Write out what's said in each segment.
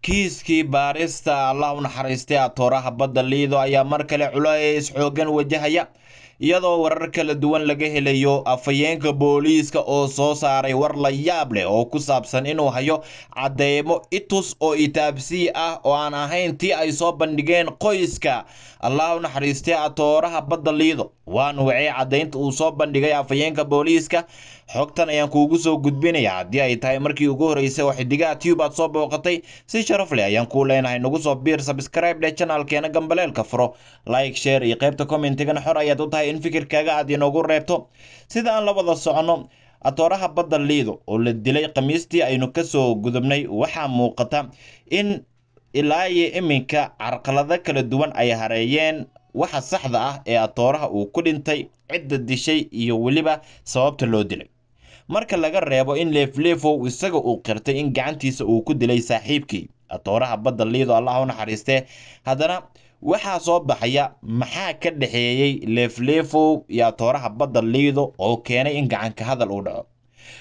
kiiskii baarista allah u naxariistay atooraha badda liido ayaa mar kale culays xoogan wajahaya iyadoo warar kala duwan laga helayo afhayeenka booliiska oo soo saaray war la yaab leh oo ku saabsan inuu hayo cadeymo itus oo itaabsii ah oo aan ahayn tii ay soo bandhigeen qoyska allah u naxariistay atooraha badda liido waa nuucee caddaynta uu soo bandhigay afhayeenka booliiska xogtan ayaan kuugu soo gudbinaya haddii ay tahay markii ugu horreysay oo xidigaha tube aad soo booqatay si sharaf leh ayaan kuu leenahay nagu soo biir sabscribe dheh janaalkeena gambaleelka furo like share iyo qaybta commentigana xor ayaad u tahay in fikirkaaga aad inoogu reebto sida aan la wada socono atooraha badda liido oo la dilay khamiistii aynu kasoo gudubnay waxaa muuqata in ilaa iyo iminka carqalado kala duwan ay hareeyeen waxa saxda ah ee atooraha uu ku dhintay cidda dishay iyo weliba sababta loo dilay marka laga reebo in leefleefow isaga uu qirtay in gacantiisa uu ku dilay saaxiibkii atooraha badda liido allah u naxariistee haddana waxaa soo baxaya maxaa ka dhexeeyey leefleefow iyo atooraha badda liido oo keenay in gacanka hadal uu dhaco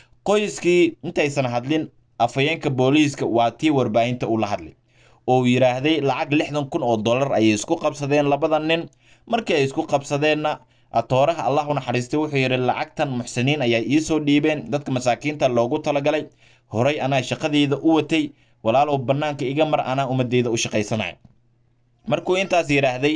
qoyskii intaysan hadlin afhayeenka booliiska waa tii warbaahinta ula hadlay oo yidhaahday lacag lixdan kun oo dollar ayay isku qabsadeen labada nin markii ay isku qabsadeenna atooraha allah u naxariistay wuxuu yidhi lacagtan muxsiniin ayaa iisoo dhiibeen dadka masaakiinta loogu talagalay horay anaa shaqadeyda u watay walaalow bannaanka iga mar anaa ummadeyda u shaqaysanaya markuu intaas yidhaahday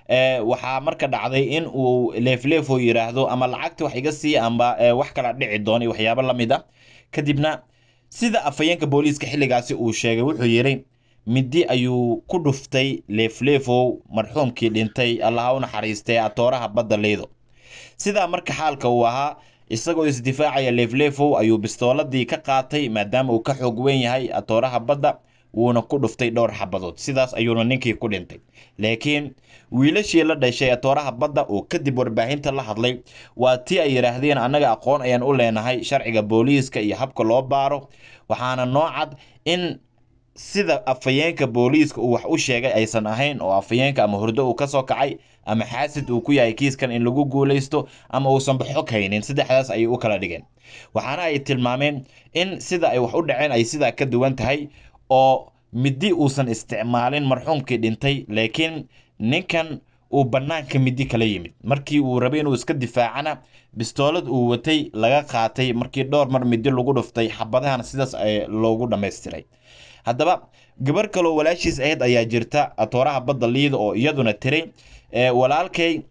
waxaa marka dhacday in uu leefleefo yidhaahdo ama lacagta wax iga sii amba wax kala dhici doona iyo waxyaabo la mid a kadibna sida afhayeenka booliiska xilligaasi uu sheegay wuxuu yidhi midi ayuu ku dhuftay leefleefow marxuumkii dhintay allaha u naxariistay atooraha badda liido sidaa marka xaalka uu ahaa isagoo isdifaacaya leefleefow ayuu bistooladii ka qaatay maadaama uu ka xoog weyn yahay atooraha badda wuuna ku dhuftay dhowr xabadood sidaas ayuuna ninkii ku dhintay laakiin wiilashii la dhashay atooraha badda oo kadib warbaahinta la hadlay waa tii ay yidhaahdeen annaga aqoon ayaan u leenahay sharciga booliiska iyo habka loo baaro waxaana noo cad in sida afhayeenka booliiska uu wax u sheegay aysan ahayn oo afhayeenka ama hurdo uu kasoo kacay ama xaasid uu ku yahay kiiskan in lagu guulaysto ama uusanba xog haynin saddexdaas ayay u kala dhigeen waxaana ay tilmaameen in sida ay wax u dhaceen ay sidaa ka duwan tahay oo midi uusan isticmaalin marxuumkii dhintay laakiin ninkan uu bannaanka midi kala yimid markii uu rabay inuu iska difaacana bistoolad uu watay laga qaatay markii dhowr mar midi lagu dhuftay xabadahana sidaas loogu dhammaystiray haddaba gabar kaloo walaashiis ahayd ayaa jirta atooraha badda liida oo iyaduna tiray walaalkay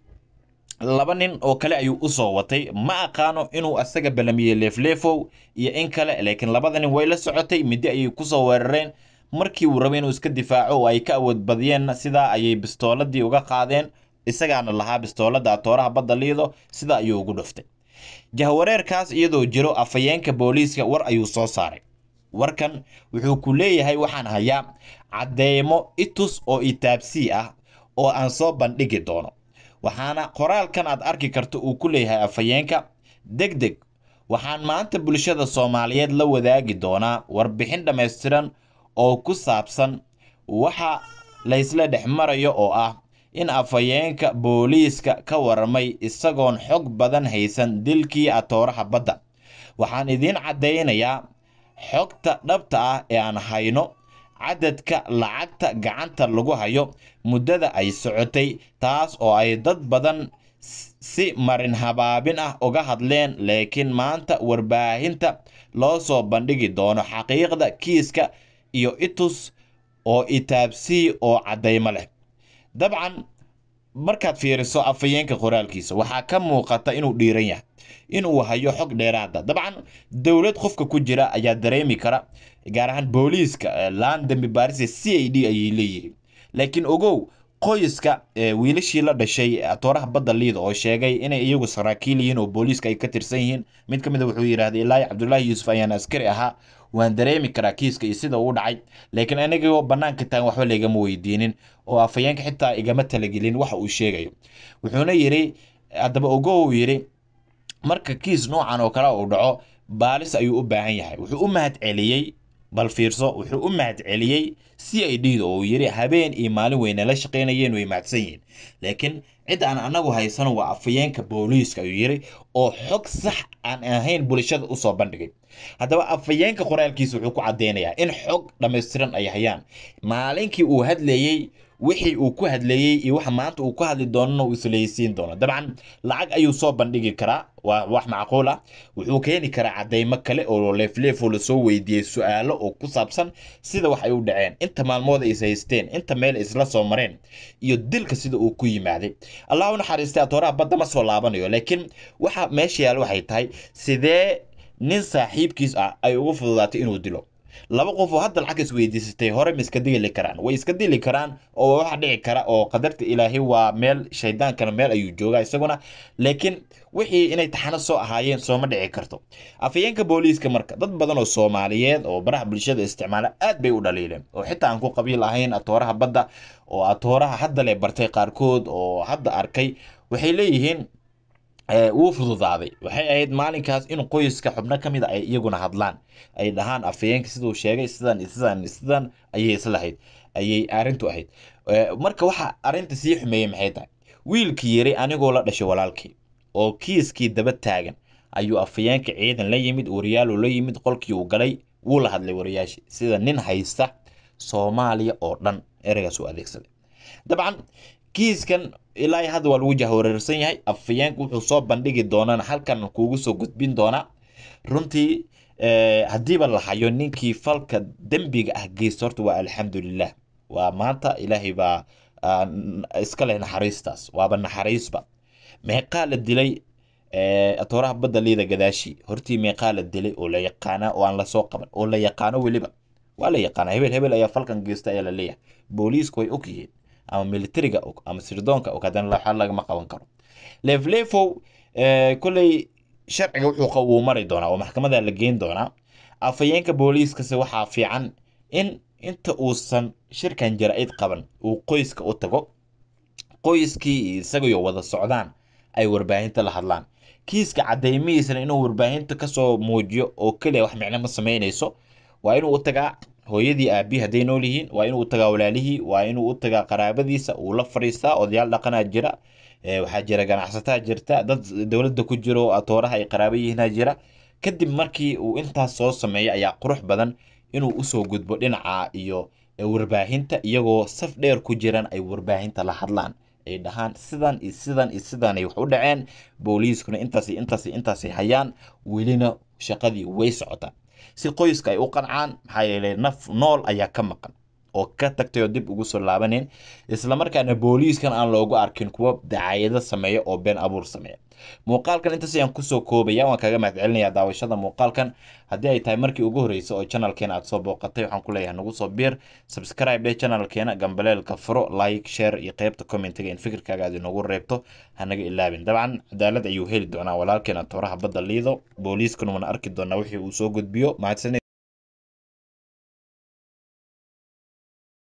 laba nin oo kale ayuu usoo watay ma aqaano inuu asaga balamiyey leefleefow iyo in kale laakiin labada nin way la socotay midi ayay kusoo weerareen markii uu rabay inuu iska difaaco oo ay ka awood badiyeenna sidaa ayay bistooladii uga qaadeen isagaana lahaa bistoolada atooraha badda liido sidaa ayuu ugu dhuftay jahwareerkaas iyadoo jiro afhayeenka booliiska war ayuu soo saaray warkan wuxuu ku leeyahay waxaan hayaa cadeymo itus oo itaabsii ah oo aan soo bandhigi doono waxaana qoraalkan aad arki karto uu ku leeyahay afhayeenka deg deg waxaan maanta bulshada soomaaliyeed la wadaagi doonaa warbixin dhammaystiran oo ku saabsan waxa laysla dhex marayo oo ah in afhayeenka booliiska ka waramay isagoon xog badan haysan dilkii atooraha badda waxaan idiin caddaynayaa xogta dhabta ah ee aan hayno cadadka lacagta gacanta lagu hayo muddada ay socotay taas oo ay dad badan si marin habaabin ah uga hadleen laakiin maanta warbaahinta loo soo bandhigi doono xaqiiqda kiiska iyo itus oo itaabsii oo caddaymo leh dabcan markaad fiiriso afhayeenka qoraalkiisa waxaa ka muuqata inuu dhiiran yahay inuu hayo xog dheeraada dabcan dowlad qofka ku jira ayaa dareemi kara gaar ahaan booliiska laan dambi baarise c i d ayay leeyihiin laakiin ogow qoyska wiilashii la dhashay atooraha badda liida oo sheegay inay iyagu saraakiil yihiin oo booliiska ay ka tirsan yihiin mid ka mid a wuxuu yidhahday ilaahi cabdullaahi yuusuf ayaan askari ahaa waan dareemi karaa kiiska iyo sida uu dhacay laakiin anigoo bannaanka taagan waxba laygama weydiinin oo afhayeenka xitaa igama talagelin waxa uu sheegayo wuxuuna yidhi haddaba ogo uu yidhi marka kiis noocan oo kale uu dhaco baalis ayuu u baahan yahay wuxuu u mahad celiyey bal fiirso wuxuu u mahadceliyey c i d da oo uu yidhi habeen iyo maalin weyna la shaqaynayeen way mahadsan yihiin laakiin cid aan anagu haysano waa afayeenka booliiska ayuu yidhi oo xog sax aan ahayn bulshada usoo bandhigay haddaba afayeenka qoraalkiisa wuxuu ku caddeynayaa in xog dhammaystiran ay hayaan maalinkii uu hadlayey wixii uu ku hadlayey iyo waxa maanta uu ku hadli doonana uu islaysiin doono dabcan lacag ayuu soo bandhigi karaa waa wax macquul ah wuxuu keeni karaa cadeymo kale oo leefleefoo lasoo weydiiyey su-aalo oo ku saabsan sida wax ay u dhaceen inta maalmood ay is haysteen inta meel ay isla soo mareen iyo dilka sida uu ku yimaaday allah u naxariistay atooraha badda ma soo laabanayo laakiin waxa meesha yaal waxay tahay sidee nin saaxiibkiis ah ay ugu fududaatay inuu dilo laba qof oo hadda lacag isweydiisatay hore ma iska dili karaan way iska dili karaan oo waxa dhici kara oo qadarta ilaahay waa meel shaydaankana meel ayuu joogaa isaguna laakiin wixii inay taxano soo ahaayeen sooma dhici karto afayeenka booliiska marka dad badan oo soomaaliyeed oo baraha bulshada isticmaala aad bay u dhaliileen oo xitaa aan ku qabiil ahayn atooraha badda oo atooraha hadda le bartay qaarkood oo hadda arkay waxay leeyihiin wuu fududaaday waxay ahayd maalinkaas in qoyska xubno ka mid a ay iyaguna hadlaan ay dhahaan afayeenka siduu sheegay sidan sidan sidan ayay islahayd ayay arrintu ahayd marka waxa arrinta sii xumeeyey maxay tahay wiilkii yiri anigoo la dhashay walaalkii oo kiiskii daba taagan ayuu afayeenka ciidan la yimid wariyaaluu la yimid qolkii uu galay wuu la hadlay wariyaashii sida nin haysta soomaaliya oo dhan ereygaas uu adeegsaday dabcan kiiskan ilaa hadda waa lagu jahwareersan yahay afayeenka wuxuu soo bandhigi doonana halkan kuugu soo gudbin doonaa runtii haddiiba la hayo ninkii falka dembiga ah geysta horta waa alxamdulilah waa maanta ilaahay baa iska leh naxariistaas waaba naxariisba meeqaa la dilay atooraha badda liida gadaashi hortii meeqaa la dilay oo la yaqaana oo aan lasoo qaban oo la yaqaano weliba waa la yaqaana hebel hebel ayaa falkan geysta ayaa la leeyahay booliisku way og yihiin ama militariga og ama sirdoonka og haddana waxa lagama qaban karo leefleefow kolley sharciga wuxuu wuu mari doonaa oo maxkamada la geyn doonaa afayeenka booliiskase waxaa fiican in inta uusan shirkan jara-id qaban uu qoyska u tago qoyskii isagayo wada socdaan ay warbaahinta la hadlaan kiiska cadeymihiisana inuu warbaahinta kasoo muujiyo oo keliya wax micno ma sameynayso waa inuu u tagaa hooyadii aabihi hadday nool yihiin waa inuu u tagaa walaalihii waa inuu u tagaa qaraabadiisa uu la fadhiistaa odayaal dhaqanaa jira waxaa jira ganacsataa jirta dad dowladda ku jiro atooraha ay qaraabo yihiinaa jira kadib markii uu intaas soo sameeya ayaa qurux badan inuu usoo gudbo dhinaca iyo warbaahinta iyagoo saf dheer ku jiran ay warbaahinta la hadlaan ay dhahaan sidan iyo sidan iyo sidanay wax u dhaceen booliiskuna intaas iyo intaas iyo intaasay hayaan welina shaqadii way socotaa si qoyska ay u qancaan maxaa yeelay naf nool ayaa ka maqan oo ka tagtay oo dib ugu soo laabaneen islamarkaana booliiskan aan loogu arkin kuwa dacaayado sameeya oo been abuur sameeya muuqaalkan intaas ayaan kusoo koobaya waan kaga mahadcelinayaa daawashada muuqaalkan haddii ay tahay markii ugu horreysay oo channelkeena aad soo booqatay waxaan ku leeyahay nagu soo biir subscribe dhe channelkeena gambaleelka furo like share iyo qeybta commentiga in fikirkaaga aad inoogu reebto hanaga ilaabin dabcan cadaalad ayuu heli doonaa walaalkeena tooraha badda liido booliiskuna wana arki doonaa wixii uu soo gudbiyo mahadsanid